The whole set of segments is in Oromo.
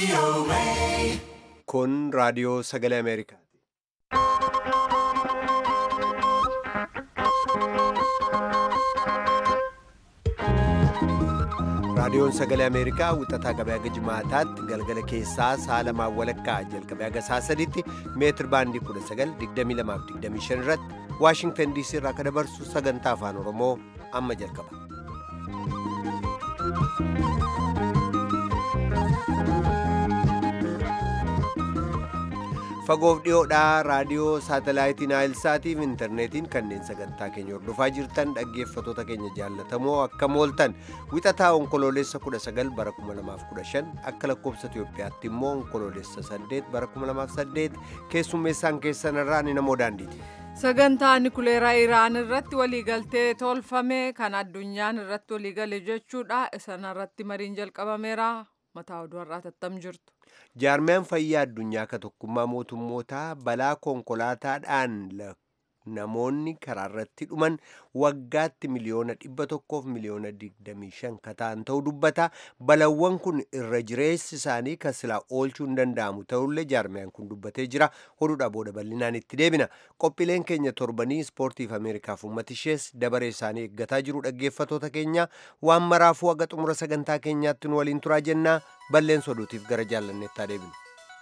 Kun raadiyoo sagalee Ameerikaati. Raadiyoon sagalee Ameerikaa wixataa qabee haga jimaataatti galgala keessaa sa'a lamaan walakkaa jalqabee haga sa'a sadiitti meetir baandii 1922-25 irratti Waashingtan DC irraa kan dabarsu sagantaa afaan Oromoo amma jalqaba. Fagoof dhiyoodhaa raadiyoo saatalaayitii Naayilsaatiif intarneetiin kanneen sagantaa keenya hordofaa jirtan dhaggeeffatoota keenya jaallatamoo akka mooltan wixataa onkoloolessa 19 bara 2015 akka lakkoobsa Itoophiyaatti immoo onkoloolessa 8 bara 2008 keessummeessaan keessan irraa ni namoo daandiiti. Sagantaa Nikuleeraa Iraan irratti waliigaltee tolfame kan addunyaan irratti waliigale jechuudha. Isaan irratti mariin jalqabameera. Mataa oduu har'aa tattam jirtu. Jaarmiyaan fayyaa addunyaa akka tokkummaa mootummootaa balaa konkolaataadhaan namoonni karaa irratti dhuman waggaatti miliyoona dhibba tokkoof miliyoona digdamii shan kataan ta'uu dubbata. Balawwan kun irra jireessi isaanii kan silaa oolchuu hin danda'amu ta'ullee jaarmiyaan kun dubbatee jira. Oduudha booda bal'inaan itti deebina. Qophiileen keenya torbanii ispoortiif Ameerikaaf uummata ishees dabaree isaanii eeggataa jiru dhaggeeffatoota keenya waan maraafuu haga xumura sagantaa keenyaatti nu waliin turaa jennaa balleessa oduutiif gara jaallanneettaa deebinu.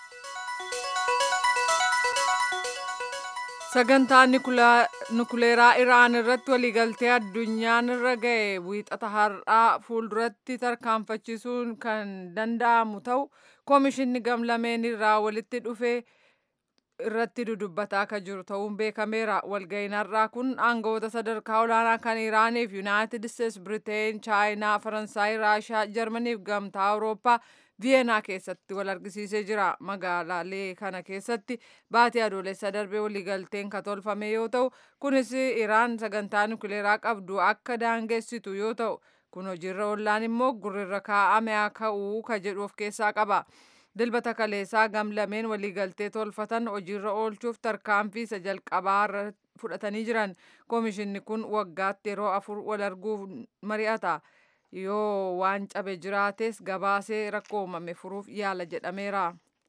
Sagantaa Nikuleeraa Iraan irratti waliigaltee addunyaan irra ga'e wiixata har'aa fuulduratti tarkaanfachiisuun kan danda'amu ta'u koomishinni gamlameen irraa walitti dhufee irratti dudubbataa akka jiru ta'uun beekameera. Walga'iin har'aa kun aangawoota sadarkaa olaanaa kan Iraaniif Yuunaayitid Isteets, Biriteen, Chaayinaa, Faransaay, Raashaa, Jarmaniif gamtaa Awurooppaa Viyeenaa keessatti wal argisiisee jira. Magaalaalee kana keessatti baatii adoolessa darbee waliigalteen kan tolfame yoo ta'u, kunis Iraan sagantaa nukleeraa qabdu akka daangessitu yoo ta'u, kun hojiirra oollaan immoo gurrirra kaa'ame haa ka'uu ka jedhu of keessaa qaba. Dilbata kaleessaa gamlameen waliigaltee tolfatan hojiirra oolchuuf tarkaanfii isa jalqabaa fudhatanii jiran. Koomishinni kun waggaatti yeroo afur wal arguuf mari'ata. yoo waan cabe jiraates gabaasee rakkoo uumame furuuf yaala jedhameera.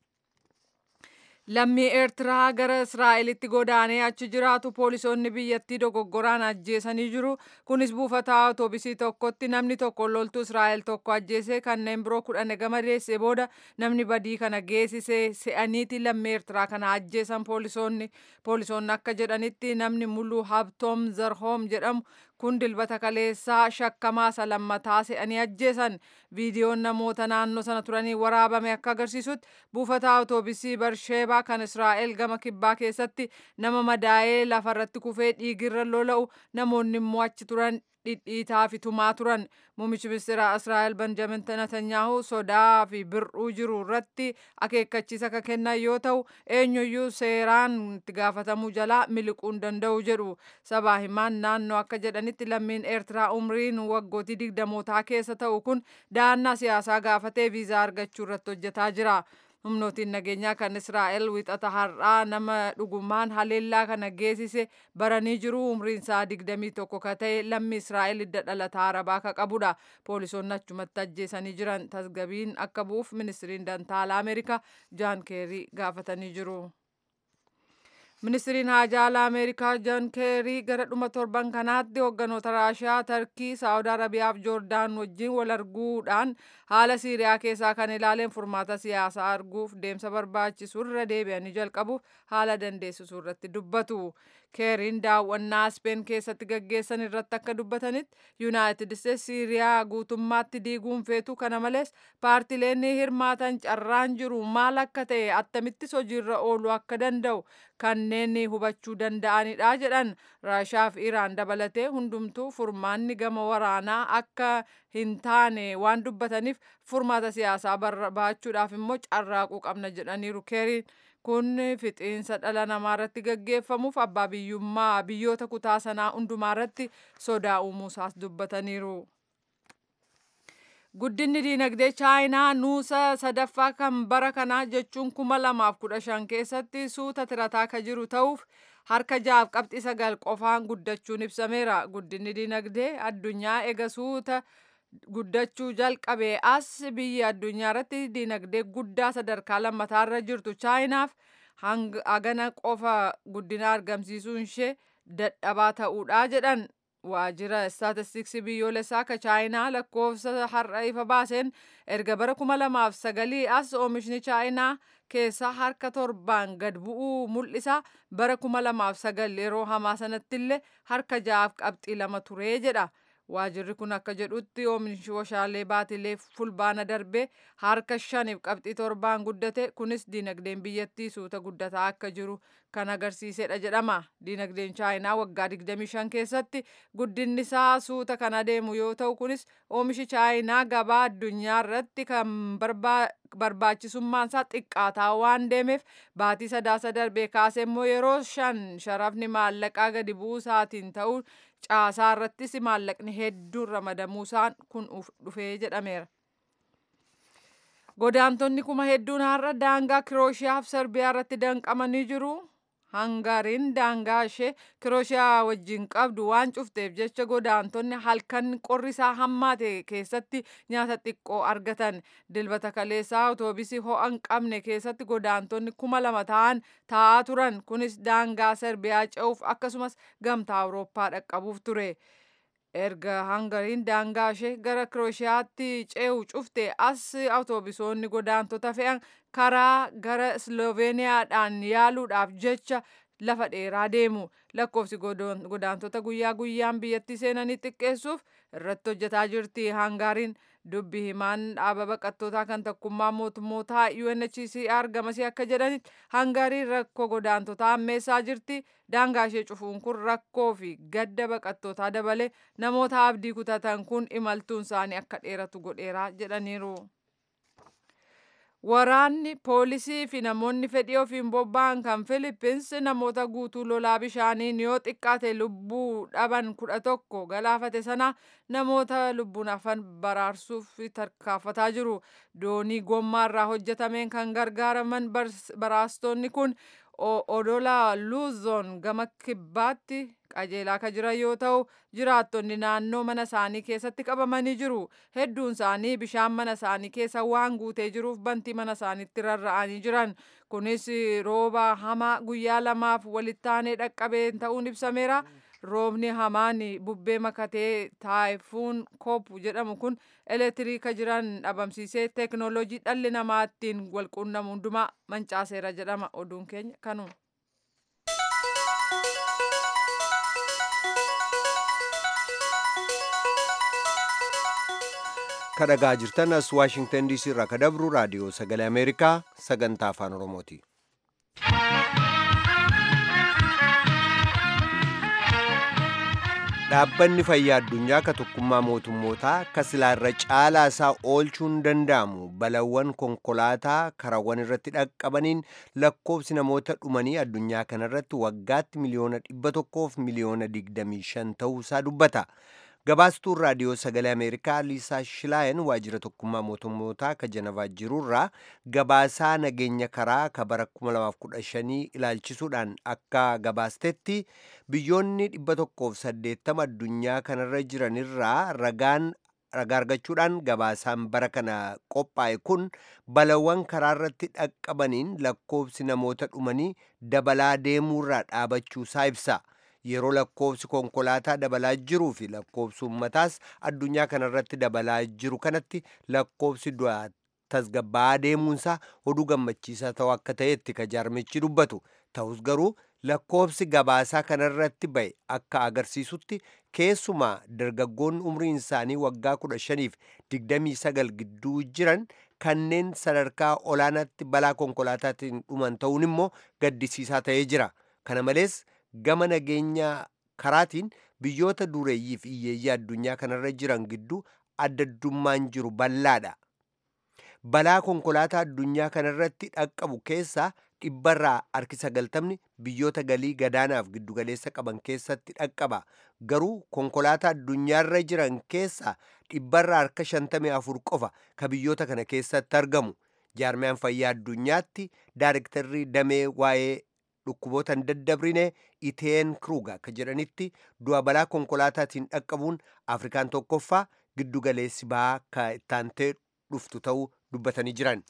Lammii Eertiraa gara Israa'elitti godaanee achi jiraatu poolisoonni biyyattii dogoggoraan ajjeesanii jiru. Kunis buufata awutoobisii tokkotti namni tokko loltuu Israa'el tokko ajjeesee kanneen biroo kudhan gama deessee booda namni badii kana geessisee se'aniiti lammii Eertiraa kana ajjeesan poolisoonni. Poolisoonni akka jedhanitti namni muluu Habtoom Zarhoom jedhamu kun dilbata kaleessaa shakkamaa isa lammataa se'anii ajjeesan viidiyoon namoota naannoo sana turanii waraabame akka agarsiisutti buufata awutoobisii barsheebaa kan israa'el gama kibbaa keessatti nama madaa'ee lafarratti kufee dhiigirra lola'u namoonni immoo achi turan dhidhiitaa fi tumaa turan muummichi ministeera israa'el benjamin netanyaahu sodaa fi bir'uu jiru irratti akeekkachiisa akka kennan yoo ta'u eenyuyyuu seeraan itti gaafatamuu jalaa miliquu hin danda'u jedhu sabaa himaan naannoo akka jedhanitti lammiin eertiraa umriin waggootii digdamootaa keessa ta'u kun da'annaa siyaasaa gaafatee viizaa argachuu irratti hojjetaa jira. humnootiin nageenyaa kan israa'el wixata har'aa nama dhugumaan haleellaa kana geessise baranii jiru umriin isaa digdamii tokko ka ta'e lammi israa'el hidda dhalataa arabaa ka qabudha poolisoonni achumatti ajjeesanii jiran tasgabiin akka bu'uuf ministiriin dantaalaa ameerikaa jaan keerii gaafatanii jiru. Ministiriin haajaalaa Ameerikaa Joon Keerii gara dhuma torban kanaatti hoogganoota Raashiyaa, Tarkii, Saawud Arabiyaa fi Joordaan wajjin wal arguudhaan haala Siiriyaa keessaa kan ilaaleen furmaata siyaasaa arguuf deemsa barbaachisu irra deebi'anii jalqabuuf haala dandeessisu irratti dubbatu. Keeriin daawwannaa Speen keessatti gaggeessan irratti akka dubbatanitti Yuunaayitid Isteets Siiriyaa guutummaatti diiguun feetu kana malees paartileen hirmaatan carraan jiru maal akka ta'e attamittis hojiirra ooluu akka danda'u kanneen hubachuu danda'anidha jedhan raashaa fi iraan dabalatee hundumtuu furmaanni gama waraanaa akka hin taane waan dubbataniif furmaata siyaasaa barbaachuudhaaf immoo carraaquu qabna jedhaniiru keeriin kun fixiinsa dhala namaa irratti gaggeeffamuuf abbaa biyyummaa biyyoota kutaa sanaa hundumaa irratti sodaa uumuusaas dubbataniiru. Guddinni diinagdee chaayinaa nuusa sadaffaa kan bara kanaa jechuun kuma lamaaf kudha shan keessatti suuta tirataa ka jiru ta'uuf harka jaaf qabxii sagal qofaan guddachuun ibsameera. Guddinni diinagdee addunyaa ega suuta guddachuu jalqabee as biyya addunyaa irratti dinagdee guddaa sadarkaa lammataarra jirtu chaayinaaf hagana qofa guddina argamsiisuun ishee dadhabaa ta'uudha jedhan waajjira istaatistiksii biyyoolessaa ka chaayinaa lakkoofsa har'a ifa baaseen erga bara kuma lamaaf sagalii as oomishni chaayinaa keessaa harka torbaan gad bu'uu mul'isa bara kuma lamaaf sagal yeroo hamaa sanattillee harka ja'aaf qabxii lama turee jedha. waajirri kun akka jedhutti oomishni warshaalee baatilee fulbaana darbee harka shaniif qabxii torbaan guddate kunis diinagdeen biyyattii suuta guddataa akka jiru kan agarsiisedha jedhama diinagdeen chaayinaa waggaa 25 keessatti guddinni isaa suuta kan adeemu yoo ta'u kunis oomishi chaayinaa gabaa addunyaa irratti kan barbaachisummaan isaa xiqqaataa waan deemeef baatii sadaasa darbee kaasee immoo yeroo shan sharafni maallaqaa gadi bu'uu isaatiin ta'uu caasaa irrattis maallaqni hedduun ramadamuusaan kun dhufee jedhameera. Godaantonni kuma hedduun har'a daangaa Kirooshiyaa fi Serbiyaa irratti danqamanii jiru. Hangaariin daangaa ishee Kirooshiyaa wajjin qabdu waan cufteef jecha godaantonni halkan qorri isaa hammaate keessatti nyaata xiqqoo argatan. Dilbata kaleessaa otoobiisii ho'a hin qabne keessatti godaantonni kuma lama ta'an taa'aa turan. Kunis daangaa Serbiyaa ce'uuf akkasumas gamtaa Awurooppaa dhaqqabuuf ture. erga hangariin daangaa ishee gara kirooshiyaatti ce'u cufte as awutoobisoonni godaantota fe'an karaa gara sloveeniyaadhaan yaaluudhaaf jecha lafa dheeraa deemu lakkoofsi godaantota guyyaa guyyaan biyyattii seenanii xiqqeessuuf irratti hojjetaa jirti hangaariin dubbi himaan dhaaba baqattootaa kan tokkummaa mootummootaa UNHCR gamasii akka jedhanitti hangaariin rakkoo godaantotaa ammeessaa jirti daangaa ishee cufuun kun rakkoo fi gadda baqattootaa dabalee namoota abdii kutatan kun imaltuun isaanii akka dheeratu godheeraa jedhaniiru. Waraanni poolisii fi namoonni fedhii ofiin bobba'an kan Filippins namoota guutuu lolaa bishaaniin yoo xiqqaate lubbuu dhaban kudha tokko galaafate sana namoota lubbuun hafan baraarsuuf tarkaanfataa jiru. Doonii gommaarraa hojjetameen kan gargaaraman baraastonni kun odola luuzoon gama kibbaatti qajeelaa kan jiran yoo ta'u jiraattonni naannoo mana isaanii keessatti qabamanii jiru hedduun isaanii bishaan mana isaanii keessa waan guutee jiruuf bantii mana isaaniitti rarra'anii jiran kunis rooba hamaa guyyaa lamaaf walittaanee dhaqqabeen ta'uun ibsameera roobni hamaan bubbee makatee taayifuun koop jedhamu kun elektiriika jiran dhabamsiisee teeknooloojii dhalli namaa ittiin walquunnamu hundumaa mancaaseera jedhama oduun keenya kanuma. kadhagaa jirtan as waashingtan diisii irraa kadabru raadiyoo sagalee ameerikaa sagantaa afaan oromooti. dhaabbanni fayyaa addunyaa ka tokkummaa mootummootaa ka silaarra caalaa isaa oolchuun danda'amu balawwan konkolaataa karawwan irratti dhaqqabaniin lakkoofsi namoota dhumanii addunyaa kanarratti waggaatti miliyoona dhibba tokkoof miliyoona digdamii shan ta'uusaa dubbata. gabaastuun raadiyoo sagalee ameerikaa liisaa shilaayen waajjira tokkummaa mootummootaa ka janavaa jirurraa gabaasaa nageenya karaa ka bara 2015 ilaalchisuudhaan akka gabaastetti biyyoonni 180 addunyaa kanarra jiranirraa ragaan ragaa argachuudhaan gabaasaan bara kana qophaa'e kun balawwan karaarratti dhaqqabaniin lakkoofsi namoota dhumanii dabalaa deemuurraa dhaabachuusaa ibsa. yeroo lakkoofsi konkolaataa dabalaa jiruu fi lakkoofsi ummataas addunyaa kanarratti dabalaa jiru kanatti lakkoofsi du'aa tasgabbaa'aa deemuunsaa oduu gammachiisaa ta'u akka ta'etti ka jaarmichi dubbatu ta'us garuu lakkoofsi gabaasaa kanarratti ba'e akka agarsiisutti keessumaa dargaggoonni umriin isaanii waggaa 15 fi 29 gidduu jiran kanneen sadarkaa olaanaatti balaa konkolaataatiin dhuman ta'uun immoo gaddisiisaa ta'ee jira kana malees gama nageenya karaatiin biyyoota dureeyyii fi hiyyeeyyii addunyaa kanarra jiran gidduu addaddummaan jiru bal'aadha. Balaa konkolaataa addunyaa kanarratti dhaqqabu keessaa dhibbarraa harki sagaltamni biyyoota galii gadaanaaf giddugaleessa qaban keessatti dhaqqaba. Garuu konkolaataa addunyaarra jiran keessaa dhibbarraa harka shantamii afur qofa ka biyyoota kana keessatti argamu. Jaarmiyaan fayyaa addunyaatti daarektarrii damee waa'ee dhukkuboota hin daddabrine iteen kruuga akka jedhanitti du'a balaa konkolaataatiin dhaqqabuun afrikaan tokkoffaa giddugaleessi bahaa akka ittaantee dhuftu ta'uu dubbatanii jiran.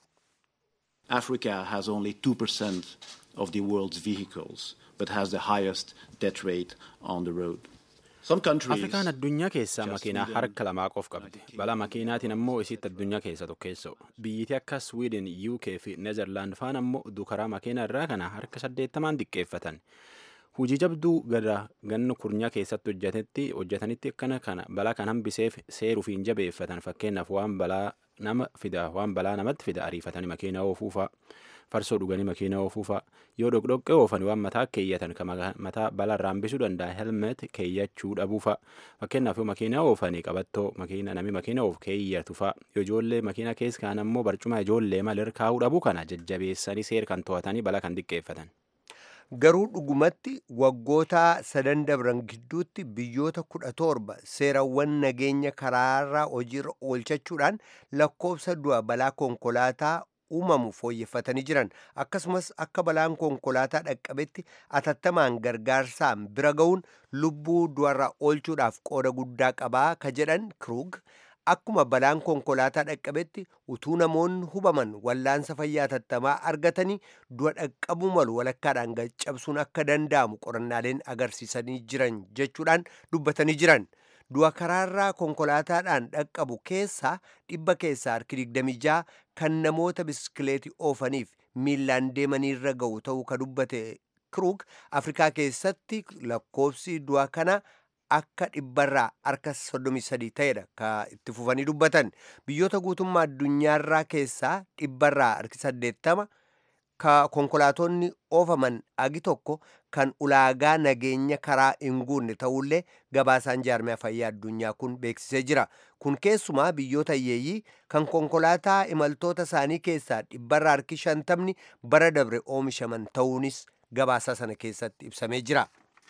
Africa has only 2% of the world's vehicles, but has the highest death rate on the road. Some countries, afrikaan addunyaa keessaa makiinaa harka lamaa qof qabdi balaa makiinaatiin ammoo isitti addunyaa keessa tokkeessa'u biyyiti akka sweden uk fi neezerlaand faan ammoo dukaraa makiinaa irraa kana harka saddeettamaan xiqqeeffatan hujii jabduu gara ganna kurnyaa keessatti hojjetetti hojjetanitti akkana kana balaa kan hambiseef seeruufiin jabeeffatan fakkeenyaaf waan balaa nama fida waan balaa namatti fida ariifatanii makiinaa oofuufaa farsoo dhuganii makiinaa oofuufaa yoo dhoqdhoqqee oofan waan mataa keeyyatan kan mataa balaa hambisuu danda'a helmet keeyyachuu dhabuufa fakkeenyaaf yoo makiinaa oofanii qabattoo makiina namni makiina oofu keeyyatufa yoo ijoollee makiinaa keessa kaan ammoo barcuma ijoollee malee kaa'uu dhabuu kana jajjabeessanii seera kan to'atanii balaa kan xiqqeeffatan. Garuu dhugumatti waggoota sadan dabran gidduutti biyyoota kudha torba seerawwan nageenya karaarraa hojiirra oolchachuudhaan lakkoofsa du'a balaa konkolaataa uumamu fooyyeffatanii jiran akkasumas akka balaan konkolaataa dhaqqabetti atattamaan gargaarsaan bira ga'uun lubbuu du'arraa oolchuudhaaf qooda guddaa qabaa ka jedhan kiruug akkuma balaan konkolaataa dhaqqabetti utuu namoonni hubaman wallaansa fayyaa atattamaa argatanii du'a dhaqqabuu malu walakkaadhaan caccabsuun akka danda'amu qorannaaleen agarsiisanii jiran jechuudhaan dubbatanii jiran. du'a karaarraa konkolaataadhaan dhaqqabu keessaa dhibba keessaa harki 26 kan namoota biskileetii oofaniif miillaan deemaniirra ga'u ta'uu ka dubbate kiruug afrikaa keessatti lakkoofsi du'a kana akka dhibbarraa harka 33 ta'edha ka itti fufanii dubbatan biyyoota guutummaa addunyaarraa keessaa dhibbarraa harki 80 ka konkolaatonni oofaman agi tokko kan ulaagaa nageenya karaa hin guunne ta'ullee gabaasaan jaarmaya fayyaa addunyaa kun beeksisee jira kun keessumaa biyyoota hiyyeeyyii kan konkolaataa imaltoota isaanii keessaa dhibbarraa harki shantamni bara dabre oomishaman ta'uunis gabaasaa sana keessatti ibsamee jira.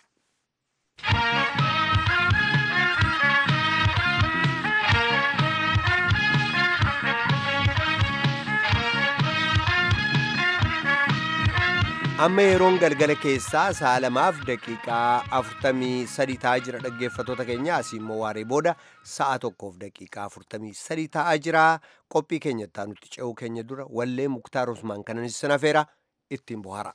amma yeroon galgala keessaa sa'a lamaaf daqiiqaa afurtamii sadi ta'aa jira dhaggeeffatoota keenya asii immoo waaree booda sa'a tokkoof daqiiqaa afurtamii sadi ta'aa jira qophii keenya itti nutti ce'uu keenya dura wallee muktaar usmaan kananis sanafeera ittiin bohara.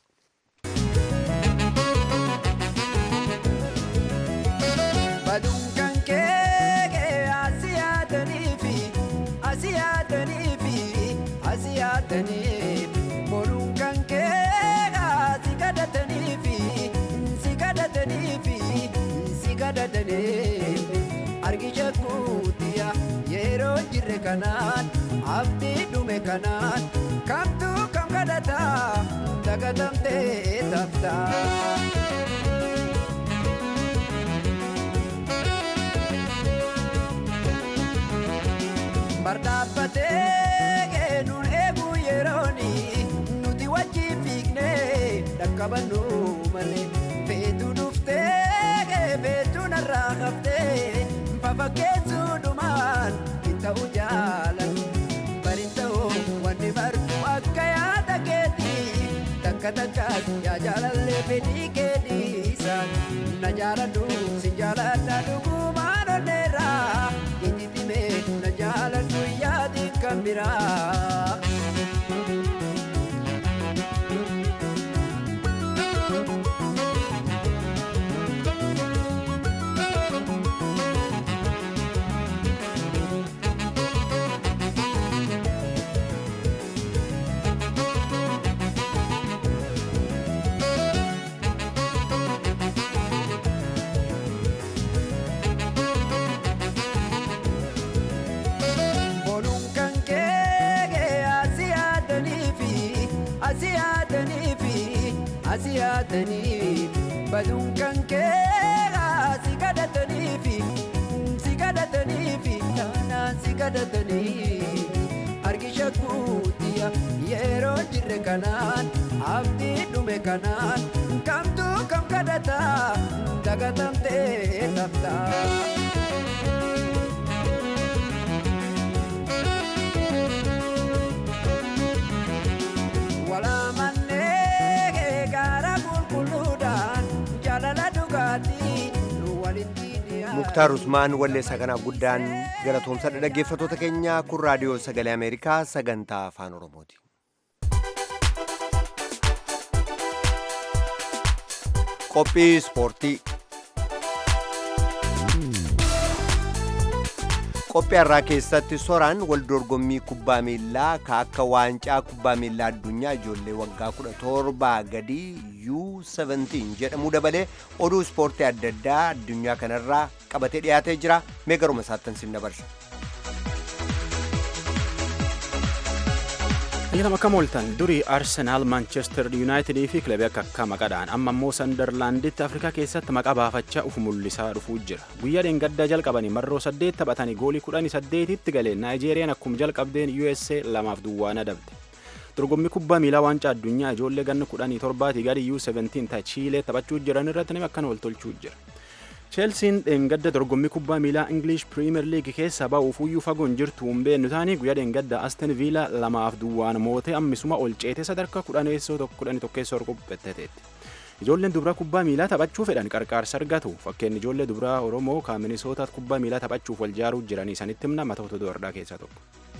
argisha kuutiya yeroo jirre kanaan abdii dhume kanaan kamtu kam kadhata dagatamtee tafta. Bardhaabbatee nun eegu yerooni nuti wajji fiignee dhaqqabannu malee feetu dhuftee feetu narraa haftee fafakkeessu dhumaan hin ta'u jaalan bari ta'u wanni bartu akka yaada keetii takka takkaas yaa jaalallee fedhii keetiisa na jaaladhu si jaaladha dhugumaan onneerraa itti timee na jaaladhu yaadi kan biraa. asiyaatanii baduun kan kee si kadhatanii si kadhatanii taanaan si kadhatanii argisha kuutiya yeroo jirre kanaan abdii dhume kanaan kamtu kam kadhata dagatamtee taftaa. muktaar usmaan walleessaa kanaaf guddaan galatoomsadha dhaggeeffatoota keenya kun raadiyoo sagalee ameerikaa sagantaa afaan oromooti qophii ispoortii qophii har'aa keessatti soraan wal dorgommii kubbaa miillaa ka akka waancaa kubbaa miillaa addunyaa ijoollee waggaa 17 gadii U17 jedhamuu dabalee oduu ispoortii adda addaa addunyaa kanarraa qabatee dhiyaatee jira mee garuma isaattan sin dabarsa. Ayyaanam akkam ooltan durii Arsenaal, Manchester United fi kilabii akka akka maqaadhaan amma immoo Sandarlaanditti Afrikaa keessatti maqaa baafachaa uf mul'isaa dhufuu jira. Guyyaa dheengaddaa jalqabanii marroo saddeet taphatanii goolii kudhanii saddeetitti galee Naayijeeriyaan akkuma jalqabdeen USA lamaaf duwwaan adabde. Dorgommii kubbaa miilaa waancaa addunyaa ijoollee ganna kudhanii torbaatii gadi U17 ta Chiilee taphachuu jiran irratti nama akkana wal tolchuu jira. Cheelsiin dheengadda dorgommii kubbaa miilaa English Premier League keessa ba'uuf uyyuu fagoon jirtu hin beeknu taanii guyyaa dheengadda Aston Villa lamaaf duwwaan mootee ammisuma ol ceete sadarkaa kudhaneessoo kudhanii tokkeessoo qopheetteetti. Ijoolleen dubaraa kubbaa miilaa taphachuu fedhan qarqaarsa argatu fakkeen ijoollee dubaraa Oromoo kan Minisootaatti kubbaa miilaa taphachuuf wal jaaruu jiranii sanitti himna matoota dubardaa keessaa tokko.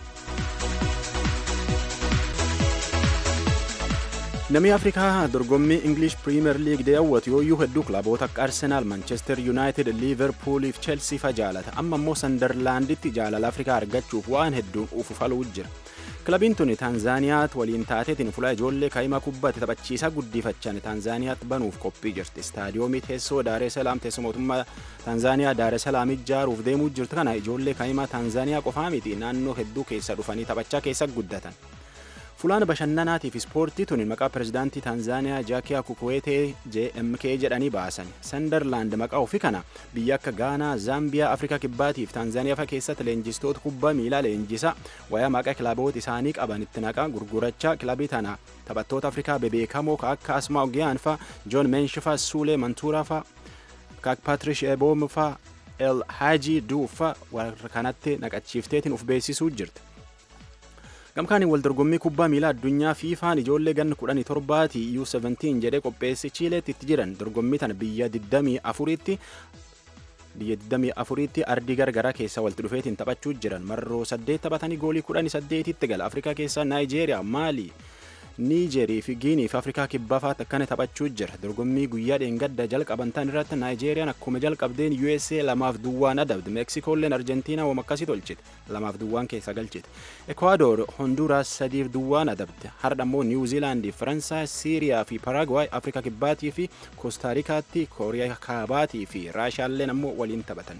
Namni Afrikaa dorgommii English Premier League daawwatu yooyyuu hedduu kilaboota akka Arsenal, Manchester United, Liverpool fi Chelsea fa jaalata. Amma immoo Sandarlaanditti jaalala Afrikaa argachuuf waan hedduun ufufaluu jira. Kilabiin tuni Taanzaaniyaatti waliin taateetiin fuula ijoollee kaa'imaa kubbaatti taphachiisaa guddifachan Taanzaaniyaatti banuuf qophii jirti. Istaadiyoomii teessoo Daaree Salaam teessoo mootummaa Taanzaaniyaa Daaree Salaam ijaaruuf deemuu jirtu kana ijoollee kaa'imaa Taanzaaniyaa qofaa miti naannoo hedduu keessa dhufanii taphachaa keessa guddatan. Fulaan bashannanaatii fi ispoortii tuni maqaa pirezidaantii Taanzaaniyaa Jaakiyaa Kukuweetee JMK jedhanii baasan. Sandarlaand maqaa ofii kana biyya akka Gaanaa, Zaambiyaa, Afrikaa Kibbaatii fi Taanzaaniyaa fa keessatti leenjistoota kubbaa miilaa leenjisa wayaa maqaa kilaboota isaanii qaban itti naqaa gurgurachaa kilabii tana taphattoota Afrikaa bebeekamoo ka akka Asmaa Ogiyaan fa Joon Mensh fa Suulee Mantuuraa fa ka akka Patrish Eboom fa El Haji Duu fa warra kanatti naqachiifteetiin uf beeksisuu jirti. Gamkaaniin wal dorgommii kubbaa miilaa addunyaa fiifaan ijoollee ganna kudhanii torbaati U17 jedhee qopheesse Chiileetti itti jiran dorgommii tana biyya 24tti biyya 24tti ardii gargaraa keessa walitti dhufeetiin taphachuu jiran marroo 8 taphatanii goolii 18tti gala Afrikaa keessaa Naayijeeriyaa, Maalii, Niijerii fi Giinii fi Afrikaa kibbaa fa'aatti akkana taphachuu jira. Dorgommii guyyaa dheengadda jalqaban tan irratti Naayijeeriyaan akkuma jalqabdeen USA lamaaf duwwaan adabde. Meksikoolleen Arjentiinaa wama akkasii tolchite. Lamaaf duwwaan keessa galchite. Ekwaador Honduraas sadiif duwwaan adabde. Har'a immoo Niwuziilaandii, Faransaay, Siiriyaa fi Paraagwaay Afrikaa kibbaatii fi Koostaariikaatti Kooriyaa kaabaatii fi Raashaalleen ammoo waliin taphatan.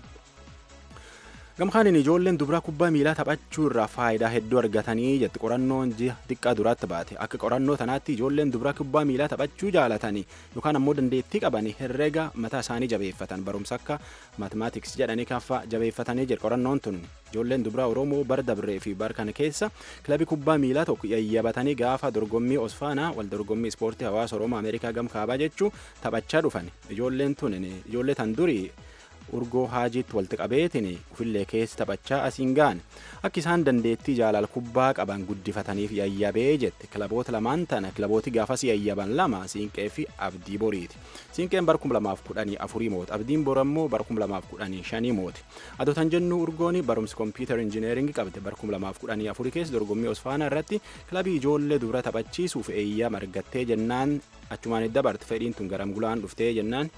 gamkaaniin ijoolleen dubaraa kubbaa miilaa taphachuu irraa faayidaa hedduu argatanii jetti qorannoon ji'a xiqqaa duraatti baate akka qorannoo tanaatti ijoolleen dubaraa kubbaa miilaa taphachuu jaalatanii yookaan ammoo dandeettii qabanii herrega mataa isaanii jabeeffatan barumsa akka maatimaatiks jedhanii kaffa jabeeffatanii jedhe qorannoon tun ijoolleen dubaraa oromoo bar dabree fi bar kana keessa kilabii kubbaa miilaa tokko yayyabatanii gaafa dorgommii osfaanaa wal dorgommii ispoortii hawaasa oromoo ameerikaa gamkaabaa jechuu taphachaa dhufan ijoolleen tun ijoollee tan durii urgoo haajiitti walitti qabeetiin ufillee keessa taphachaa asiin gaane akka isaan dandeettii jaalala kubbaa qaban guddifataniif yayyabee jette kilaboota lamaan tana kilabooti gaafas yayyaban lama siinqee fi abdii boriiti siinqeen bar 2014 mooti abdiin bor ammoo bar 2015 mooti adotan jennuu urgoon barumsa kompiitar injineeringi qabde bar 2014 keessa dorgommii osfaanaa irratti kilabii ijoollee dubara taphachiisuuf eeyyama argattee jennaan achumaan dabarte fedhiin tun garam gulaan dhuftee jennaan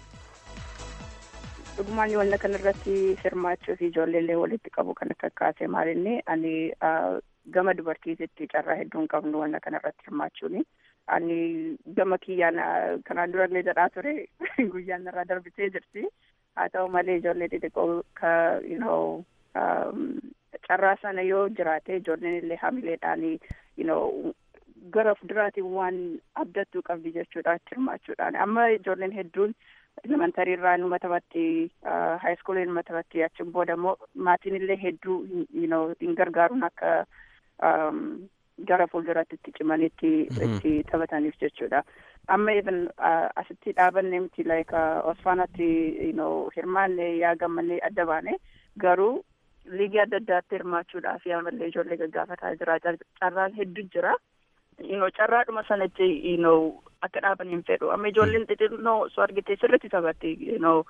dhugumaan wanta kanarratti hirmaachuu fi ijoolleellee walitti qabu kan akka kaase maalinni ani gama dubartiititti carraa hedduun qabnu wanta kanarratti hirmaachuuni. Ani gama kiyyaan kanaan durallee jedhaa ture guyyaan irraa darbitee jirti. Haa ta'u malee ijoollee xixiqqoo ka you know carraa sana yoo jiraate ijoolleen illee hamileedhaan you know gara fuulduraatiin waan abdattuu qabdi jechuudha hirmaachuudhaan. Amma ijoolleen hedduun elementarii irraa numa taphatti haayiskoolii numa taphatti achiin booda immoo maatiin illee hedduu you know hin gargaaruun akka gara fuulduratti itti cimanitti itti taphataniif jechuudha. Amma even asitti dhaabanne miti like osfaanatti you know hirmaanne yaa gammallee adda baane garuu liigii adda addaatti hirmaachuudhaaf yaamallee ijoollee gaggaafataa jira carraan hedduu jira. you know carraadhuma sanatti you know akka dhaaban hin fedhu amma ijoolleen xixinnoo osoo argite sirritti taphatti you know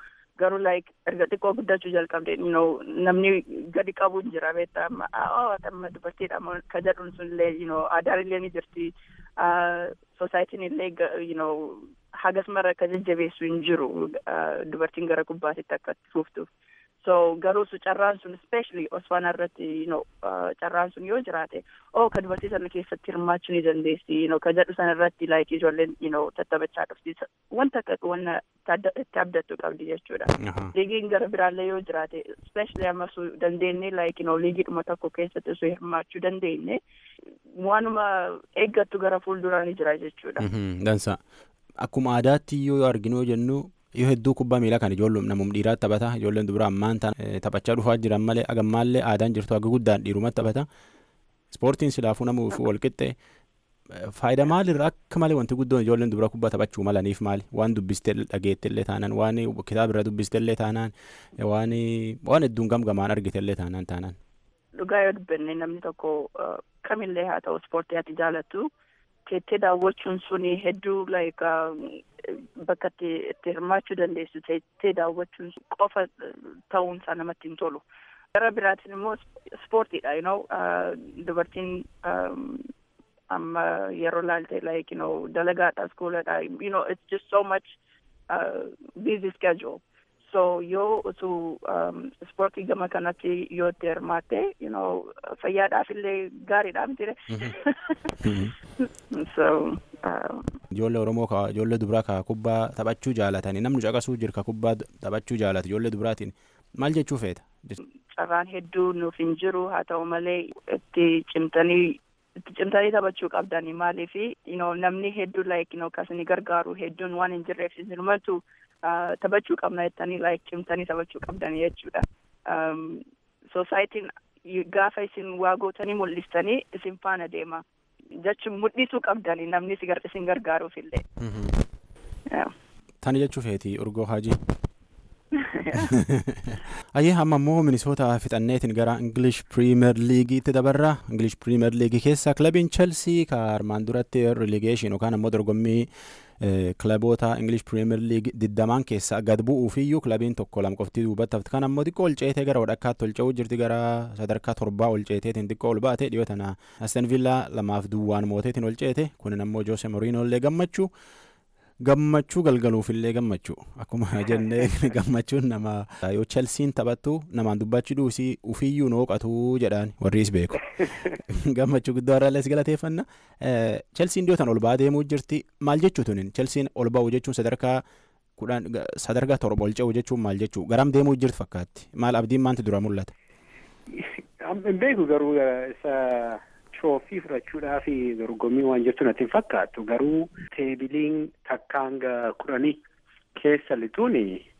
garuu like erga xiqqoo guddachuu jalqabde you know namni gadi qabu hin jira beektaa amma oh amma dubartiidha ka jedhuun sun illee you know aadaan illee ni jirti societiin illee you know hagas mara akka jajjabeessu hin jiru dubartiin gara kubbaatitti akka fuuftuuf. So garuu su carraan sun especially Osfaanaa irratti you know carraan sun yoo jiraate oh ka dubartii sana keessatti hirmaachuu ni dandeessi you know ka jedhu sana irratti like ijoolleen you know tattaphachaa dhufti wanta akka wanna itti abdattu qabdi jechuudha. Liigiin gara biraallee yoo jiraate especially amma su dandeenye like you know liigiidhuma tokko keessatti su hirmaachuu dandeenye waanuma eeggattu gara fuulduraa ni jira jechuudha. Dansa. Akkuma aadaatti yoo arginu jennu yoo hedduu kubbaa miilaa kan ijoolleen namum dhiiraatti taphata ijoolleen dubaraa ammaan ta'an taphachaa dhufaa jiran malee agammaallee aadaan jirtu akka guddaan dhiirumatti taphata ispoortiin silaafuu namuuf wal qixxe faayidaa maalirraa akka malee wanti guddoon ijoolleen dubaraa kubbaa taphachuu malaniif maali waan dubbistee dhageettellee taanaan waan kitaabirra dubbistellee taanaan waan waan hedduun gamgamaan argitellee taanaan taanaan. Dhugaa yoo dubbanne namni tokko kamillee haa ta'u ispoortii ati jaalattu teettee daawwachuun suni hedduu like bakka itti hirmaachuu dandeessu teettee daawwachuun qofa ta'uun isaa namatti hin tolu. Gara biraatiin immoo ispoortiidha you know dubartiin amma yeroo laalte like you know dalagaadha iskuuladha you know it's just so much uh, busy schedule. So yoo utuu ispoortii gama kanatti yoo itti hirmaatte you know fayyaadhaaf illee gaariidha mitire. So. Ijoollee Oromoo ka ijoollee dubaraa ka kubbaa taphachuu jaalatanii namni caqasuu jira ka kubbaa taphachuu jaalatu ijoollee dubaraatiin maal jechuu feeta? Carraan hedduu nuuf hin jiru haa ta'u malee itti cimtanii itti cimtanii taphachuu qabdanii maaliif you know namni hedduu like you know kasini gargaaru hedduun waan hin jirreef isinumatu taphachuu qabna jettanii like cimtanii taphachuu qabdanii jechuudha. Soosaayitiin gaafa isin waa gootanii mul'istanii isin faana deema. jechuun mul'isuu qabdanii namni isin gargaaruuf illee. Tani jechuu feeti urgoo haajii. Ayyee amma immoo minisoota fixanneetiin gara English Premier League'itti dabarra. English Premier League keessa kilabiin Chelsea ka armaan duratti relegation yookaan ammoo dorgommii kilaboota English Premier League digdamaan keessa gad bu'uufiyyuu kilabiin tokko lama qofti duubatti hafti. Kan ammoo xiqqoo ol ceetee gara wadhakkaatti ol ce'uu jirti gara sadarkaa torbaa ol ceeteetiin xiqqoo ol baate dhiyoo tana Aston Villa lamaaf duwwaan mooteetiin ol ceete kunin ammoo Jose Mourinho illee gammachuu. gammachuu galgaluufillee gammachuu akkuma jennee gammachuun nama yoo chelsiin taphattu namaan dubbachuu dhuusii ufiyyuu nooqatu jedhaan warriis beeku gammachuu guddoo irraallee si galateeffanna chelsiin dhiyootan ol ba'aa deemuu jirti maal jechuu tunin chelsiin ol ba'u jechuun sadarkaa kudhan sadarkaa torba ol ce'u jechuun maal jechuu garam deemuu jirti fakkaatti maal abdiin maanti dura mul'ata. Hin beeku garuu isa troofii fudhachuudhaaf dorgommii waan jirtu natti hin fakkaattu garuu teebiliin takka hanga kudhanii keessa lixuun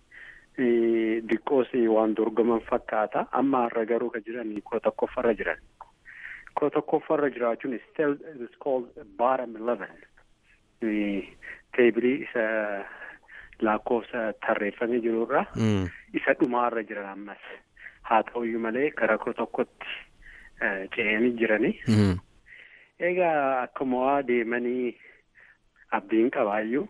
diqqoos waan dorgoman fakkaata amma har'a garuu ka jiran koo tokkoffarra jiran koo tokkoffarra jiraachuun still is called bottom eleven teebilii isa lakkoofsa tarreeffamee jirurra isa dhumaarra jiran ammas haa ta'uyyuu malee gara koo tokkotti ce'anii jiranii. Egaa akkuma deemanii abdiin qabaayyuu.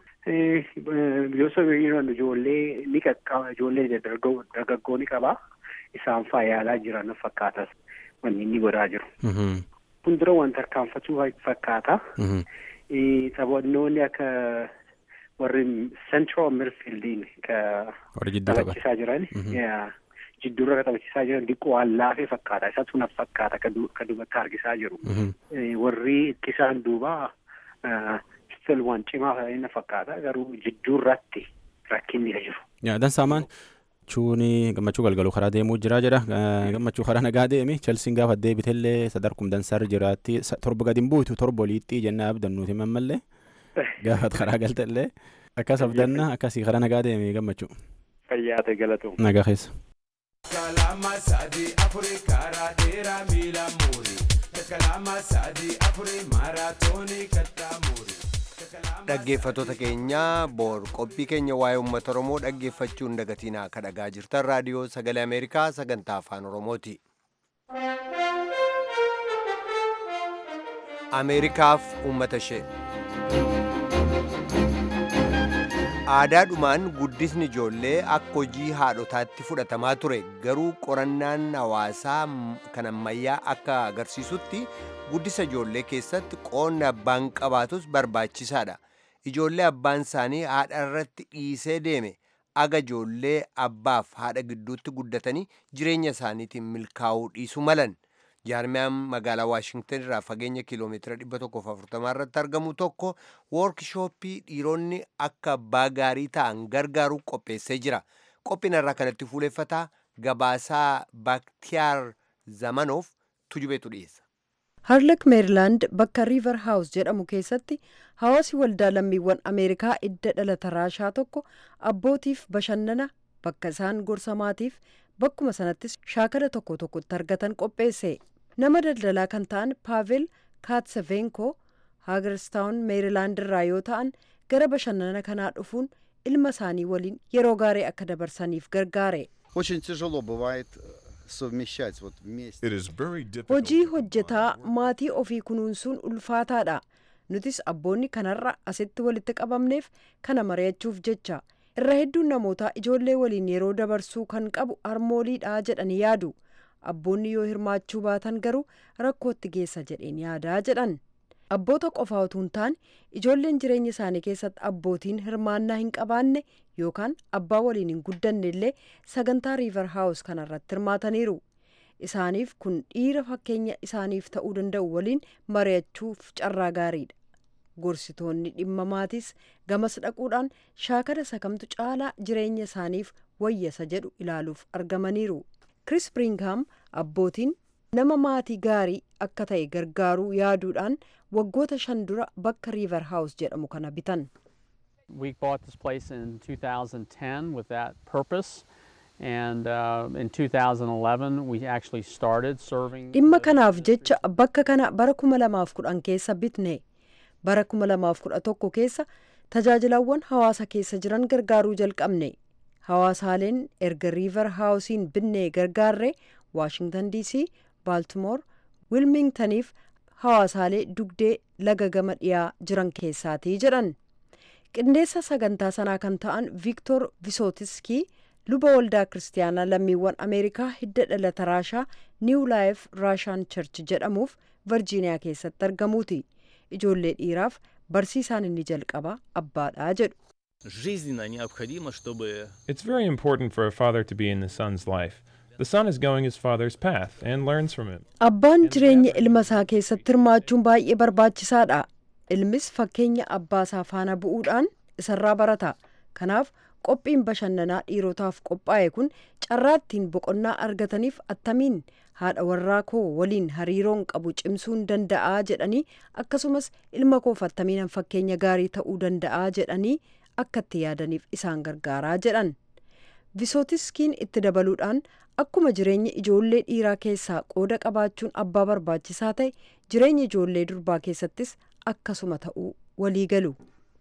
Gosa ijoollee ni qaqqaba ijoollee dargaggoo ni qabaa. Isaan faayaalaa jiran fakkaata wanni inni godhaa jiru. Fuuldura wanta harkaanfachuu fakkaata. Taphannoonni akka warri central midfieldiin taphachiisaa jiran. jidduurra ka taphachiisaa jiran diqqoo waan laafee fakkaata isatu na fakkaata ka duubatti harkisaa jiru warri ittisaan duuba stil waan cimaa na fakkaata garuu jidduurratti rakkinni jiru. Dansaamaan chuuni gammachuu galgaluu karaa deemuu jira jedha gammachuu karaa nagaa deemi chelsiin gaafa deebitellee sadarkum dansaarra jiraatti torba gadi hin buutu torba oliitti jennaa abdannuuti mammallee gaafa karaa galtellee akkas abdanna akkasii karaa nagaa deemi gammachuu. Fayyaate galatu. Nagaa keessa. kalama sadi afuri karaa dheeraa miila muuri kalama sadi afuri maaraatoonii kattaa muuri. dhaggeeffatoota keenya boor qophii keenya waa'ee uummata oromoo dhaggeeffachuun dagatiinaa akka dhagaa jirtan raadiyoo sagalee ameerikaa sagantaa afaan oromooti. ameerikaaf uummata ishee. aadaadhumaan guddisni ijoollee akka hojii haadhotaatti fudhatamaa ture garuu qorannaan hawaasaa kan ammayyaa akka agarsiisutti guddisa ijoollee keessatti qoonni abbaan qabaatus barbaachisaadha ijoollee abbaan isaanii haadha irratti dhiisee deeme aga ijoollee abbaaf haadha gidduutti guddatanii jireenya isaaniitiin milkaa'uu dhiisu malan jaarmiyaan magaalaa waashingtan irraa fageenya kiiloomeetira 140 irratti argamu tokko woorkishooppii dhiironni akka abbaa gaarii ta'an gargaaru qopheessee jira qophiin irraa kanatti fuuleffataa gabaasaa baaktiyaar zamanoof tujubeetu dhiyeessa. harlek meerilaand bakka riiver haawus jedhamu keessatti hawaasi waldaa lammiiwwan ameerikaa idda dhalata raashaa tokko abbootiif bashannana bakka isaan gorsa maatiif bakkuma sanattis shaakala tokko tokkotti argatan qopheesse nama daldalaa kan ta'an paavel kaatsevenko haagerstaawun meerilaand irraa yoo ta'an gara bashannana kanaa dhufuun ilma isaanii waliin yeroo gaarii akka dabarsaniif gargaare. hojii hojjetaa maatii ofii kunuunsuun ulfaataadha nutis abboonni kanarra asitti walitti qabamneef kana mari'achuuf jecha irra hedduun namootaa ijoollee waliin yeroo dabarsuu kan qabu harmooliidha jedhanii yaadu abboonni yoo hirmaachuu baatan garuu rakkootti geessa jedheen yaadaa jedhan abboota qofaa utuu hin taane ijoolleen jireenya isaanii keessatti abbootiin hirmaannaa hin qabaanne yookaan abbaa waliin hin guddanne illee sagantaa riiver haawus kanarratti hirmaataniiru isaaniif kun dhiira fakkeenya isaaniif ta'uu danda'u waliin mari'achuuf carraa gaariidha gorsitoonni dhimma maatiis gamas dhaquudhaan shaakala sakamtu caalaa jireenya isaaniif wayyasa jedhu ilaaluuf argamaniiru kris bringham abbootiin nama maatii gaarii akka ta'e gargaaruu yaaduudhaan waggoota shan dura bakka riiver haawus jedhamu kana bitan. We bought this place in 2010 with that purpose. And uh, in 2011, we actually started serving. dhimma kanaaf jecha bakka kana bara kuma lamaaf kudhan keessa bitne bara kuma lamaaf kudha tokko keessa tajaajilawwan hawaasa keessa jiran gargaaruu jalqabne hawaasaaleen erga riiver haawusiin binnee gargaarre waashingtan dc baaltimoor wilmingtaniif hawaasaalee dugdee laga gama dhiyaa jiran keessaatii jedhan qindeessa sagantaa sanaa kan ta'an viiktor visootiskii luba waldaa kiristaanaa lammiiwwan ameerikaa hidda dhalata raashaa niw laayif raashaan church jedhamuuf virjiiniyaa keessatti argamuuti ijoollee dhiiraaf barsiisaan inni jalqaba abbaadha jedhu. It's very important for a father to be in the son's life. The son is going his father's path and learns from him. Abbaan jireenya ilma isaa keessatti hirmaachuun baay'ee barbaachisaadha. Ilmis fakkeenya abbaa isaa faana bu'uudhaan isarraa barata. Kanaaf qophiin bashannanaa dhiirotaaf qophaa'e kun carraa ittiin boqonnaa argataniif attamiin haadha warraa koo waliin hariiroon qabu cimsuun danda'aa jedhanii akkasumas ilma koof attamiin fakkeenya gaarii ta'uu danda'aa jedhanii akka itti yaadaniif isaan gargaaraa jedhan. Visootiskiin itti dabaluudhaan akkuma jireenya ijoollee dhiiraa keessaa qooda qabaachuun abbaa barbaachisaa ta'e jireenya ijoollee durbaa keessattis akkasuma ta'uu walii galu.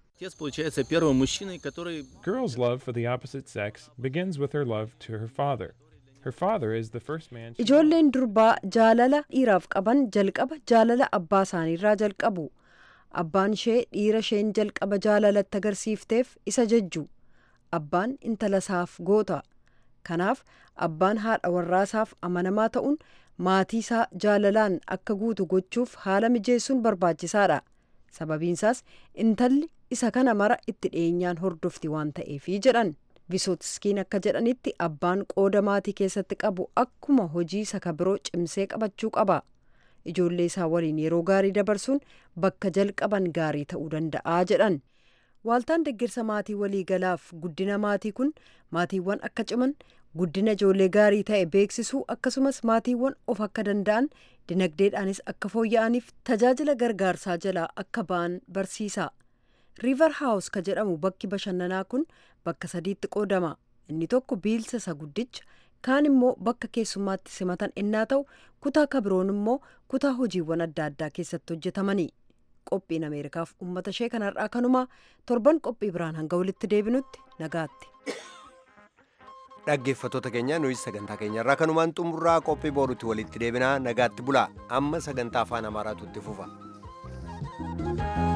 Girls' love for the opposite sex begins with her love to her father. Her father is the first man. she- Ijoolleen durbaa jaalala dhiiraaf qaban jalqaba jaalala abbaa isaaniirraa jalqabu. Abbaan ishee dhiira isheen jalqaba jaalalatti agarsiifteef isa jajju. Abbaan intala isaaf goota. Kanaaf abbaan haadha warraasaaf amanamaa ta'uun maatii isaa jaalalaan akka guutu gochuuf haala mijeessuun barbaachisaadha. Sababiinsaas intalli isa kana mara itti dhiyeenyaan hordofti waan ta'eefi jedhan. Visootiskiin akka jedhanitti abbaan qooda maatii keessatti qabu akkuma hojii isa ka biroo cimsee qabachuu qaba. Ijoollee isaa waliin yeroo gaarii dabarsuun bakka jalqaban gaarii ta'uu danda'a jedhan. Waaltaan deeggarsa maatii waliigalaaf guddina maatii kun maatiiwwan akka ciman guddina ijoollee gaarii ta'e beeksisuu akkasumas maatiiwwan of akka danda'an dinagdeedhaanis akka fooyya'aniif tajaajila gargaarsaa jalaa akka ba'an barsiisa. riiver haawus ka jedhamu bakki bashannanaa kun bakka sadiitti qoodama inni tokko biilsa isa guddicha kaan immoo bakka keessummaatti simatan innaa ta'u kutaa ka biroon immoo kutaa hojiiwwan adda addaa keessatti hojjetamanii qophiin ameerikaaf ummata ishee kanarraa kanumaa torban qophii biraan hanga walitti deebinutti nagaatti. dhaggeeffattoota keenya nuyi sagantaa keenyarraa kanumaan xumurraa qophii boorutti walitti deebinaa nagaatti bulaa amma sagantaa afaan amaaraatu itti fufa.